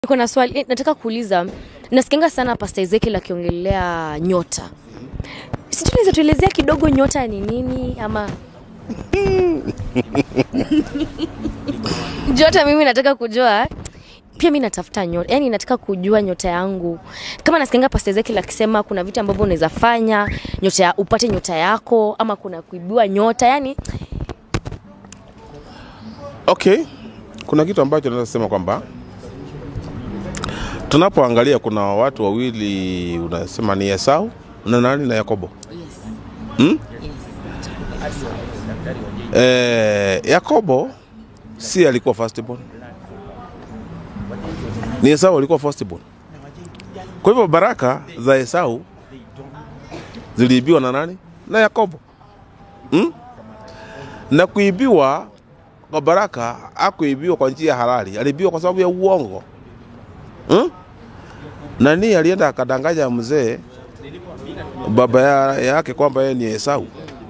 Niko na swali eh, nataka kuuliza, nasikianga sana Pastor Ezekiel akiongelea nyota. Si tunaweza tuelezea kidogo nyota ni nini ama Jota, mimi nataka kujua pia mi natafuta nyota, yani nataka kujua nyota yangu. Kama nasikianga Pastor Ezekiel akisema kuna vitu ambavyo unaweza fanya nyota ya, upate nyota yako ama kuna kuibiwa nyota, yani Okay, kuna kitu ambacho naweza sema kwamba tunapoangalia kuna watu wawili unasema ni Esau na nani na Yakobo. Hmm? Eh, Yakobo si alikuwa firstborn. Ni Esau alikuwa firstborn. Kwa hivyo baraka za Esau ziliibiwa na nani? Na Yakobo. Hmm? Na kuibiwa kwa baraka akuibiwa kwa njia halali, aliibiwa kwa sababu ya uongo hmm? Nani alienda akadanganya mzee baba ya, yake kwamba yeye ni Esau,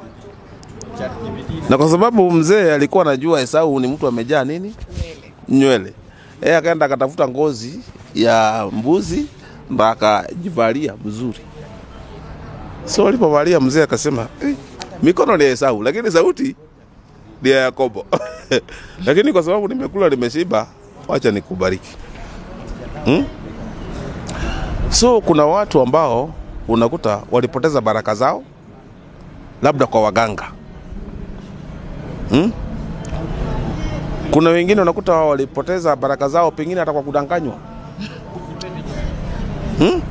na kwa sababu mzee alikuwa anajua Esau ni mtu amejaa nini nywele, yeye akaenda akatafuta ngozi ya mbuzi ndo akajivalia mzuri. So alipovalia mzee akasema eh, mikono ni ya Esau lakini sauti ni ya Yakobo. Lakini kwa sababu nimekula nimeshiba, wacha nikubariki. Hmm? So kuna watu ambao unakuta walipoteza baraka zao labda kwa waganga. Hmm? Kuna wengine unakuta walipoteza baraka zao pengine hata kwa kudanganywa. Hmm?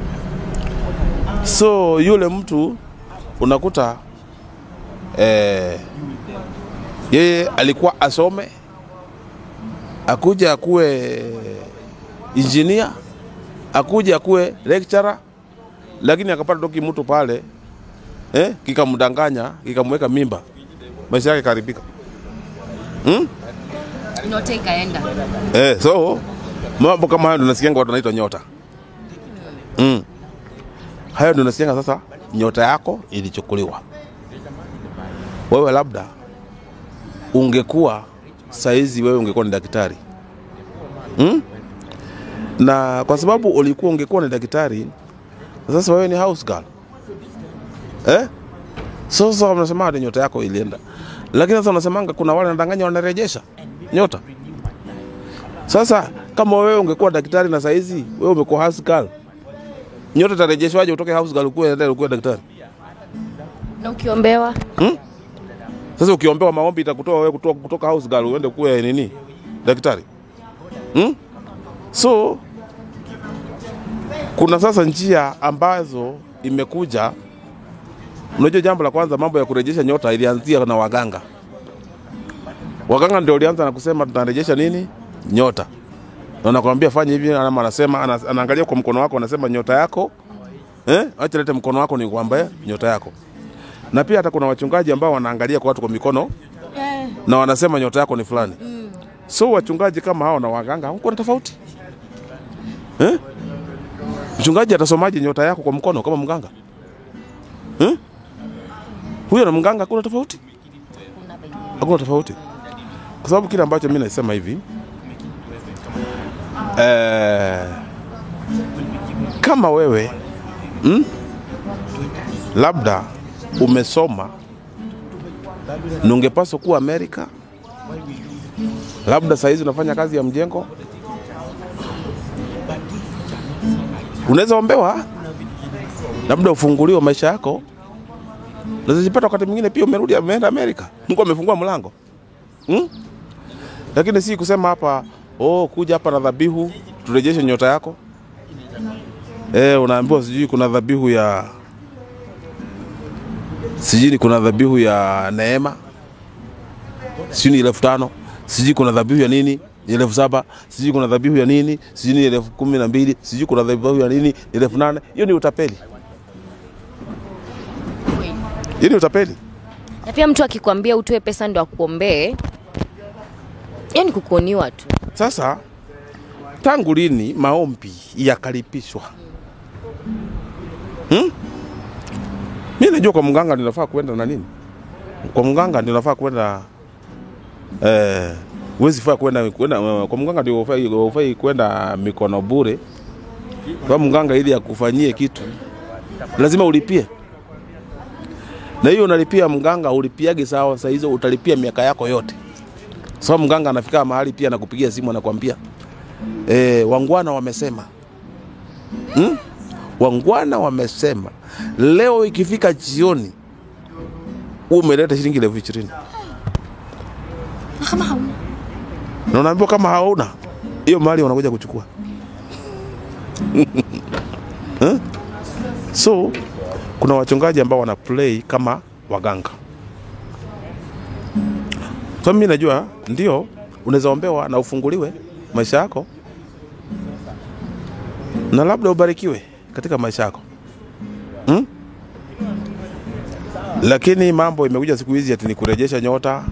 So yule mtu unakuta eh, yeye alikuwa asome akuja akuwe injinia akuja akuwe lecturer, lakini akapata toki mtu pale eh, kikamdanganya kikamweka mimba, maisha yake karibika. Hmm? nyota ikaenda. Eh, so mambo kama hayo ndio nasikianga watu wanaitwa nyota. Mm. Hayo ndio nasikianga sasa nyota yako ilichukuliwa. Wewe labda ungekuwa saizi wewe ungekuwa ni daktari hmm? na kwa sababu ulikuwa ungekuwa ni daktari sasa wewe ni house girl eh? So, sasa wanasema ati nyota yako ilienda, lakini sasa unasemanga kuna wale wanadanganya wanarejesha nyota. Sasa kama wewe ungekuwa daktari na saizi wewe umekuwa house girl, nyota itarejeshwaje utoke house girl ukuwe ukuwe daktari? Na ukiombewa Sasa ukiombewa maombi itakutoa wewe kutoka, kutoka house girl uende kuwe nini daktari hmm? So kuna sasa njia ambazo imekuja. Unajua, jambo la kwanza, mambo ya kurejesha nyota ilianzia na waganga. Waganga ndio walianza na kusema tunarejesha nini nyota, na nakwambia fanya hivi, ama anasema ana- anaangalia kwa mkono wako, anasema nyota yako eh, acha lete mkono wako ni kwamba nyota yako na pia hata kuna wachungaji ambao wanaangalia kwa watu kwa mikono na wanasema nyota yako ni fulani. So wachungaji kama hao na waganga huko na tofauti eh? Mchungaji atasomaje nyota yako kwa mkono kama mganga eh? Huyo na mganga hakuna tofauti, hakuna tofauti, kwa sababu kile ambacho mimi nasema hivi eh, kama wewe mm, labda umesoma na ungepaswa kuwa Amerika, labda saa hizi unafanya kazi ya mjengo, unaweza ombewa, labda ufunguliwe maisha yako, unaweza jipata wakati mwingine pia umerudi ameenda Amerika, Mungu amefungua mlango hmm? Lakini si kusema hapa oh, kuja hapa na dhabihu turejeshe nyota yako. Eh, unaambiwa sijui kuna dhabihu ya sijui ni kuna dhabihu ya neema, sijui ni elfu tano, sijui kuna dhabihu ya nini ni elfu saba, sijui kuna dhabihu ya nini, sijui ni elfu kumi na mbili, sijui kuna dhabihu ya nini ni elfu nane. Hiyo ni utapeli, hiyo ni utapeli. Na pia mtu akikwambia utoe pesa ndo akuombee, hiyo ni kukuoniwa tu. Sasa tangu lini maombi yakaripishwa? Hmm? Mi najua kwa mganga ninafaa kwenda na nini, kwa mganga ninafaa kwenda eh, huwezi faa kwenda kwenda kwa mganga, ndio hufai hufai kwenda mikono bure. Kwa mganga ili akufanyie kitu lazima ulipie, na hiyo unalipia mganga, ulipiage sawa. Saa hizo utalipia miaka yako yote, sababu mganga anafika mahali pia anakupigia simu anakwambia e, wangwana wamesema hmm? Wangwana wamesema leo ikifika jioni umeleta shilingi elfu ishirini kama hauna na unaambiwa kama hauna hiyo mali wanakuja kuchukua Eh? so kuna wachungaji ambao wana play kama waganga so mimi najua ndio unaweza ombewa na ufunguliwe maisha yako na labda ubarikiwe katika maisha yako hmm? lakini mambo imekuja siku hizi ati ni kurejesha nyota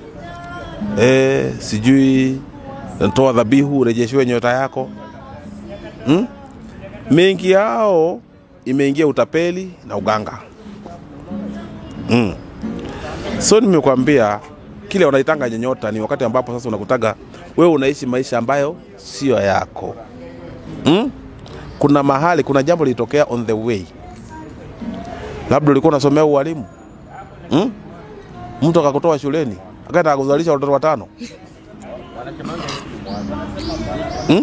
e, sijui toa dhabihu urejeshiwe nyota yako hmm? mengi yao imeingia utapeli na uganga mm. so nimekwambia kile wanaitanga nyota ni wakati ambapo sasa unakutaga wewe unaishi maisha ambayo sio yako mm? kuna mahali kuna jambo lilitokea on the way labda ulikuwa unasomea ualimu mm? mtu akakutoa shuleni akaenda akuzalisha watoto watano hmm?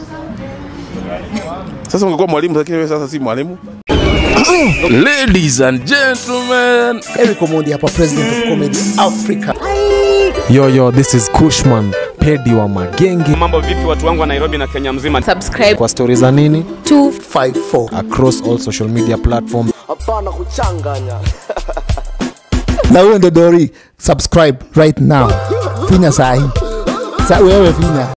Sasa ungekuwa mwalimu, lakini wewe sasa si mwalimu. Ladies and gentlemen, Eric Omondi hapa, president of comedy Africa. Yo, yo, this is Kushman, pedi wa magenge. Mambo vipi watu wangu wa Nairobi na Kenya mzima? subscribe Kwa stori za nini 54 across all social media platform. na huyo ndo Dori, subscribe right now, finya sahi sa wewe finya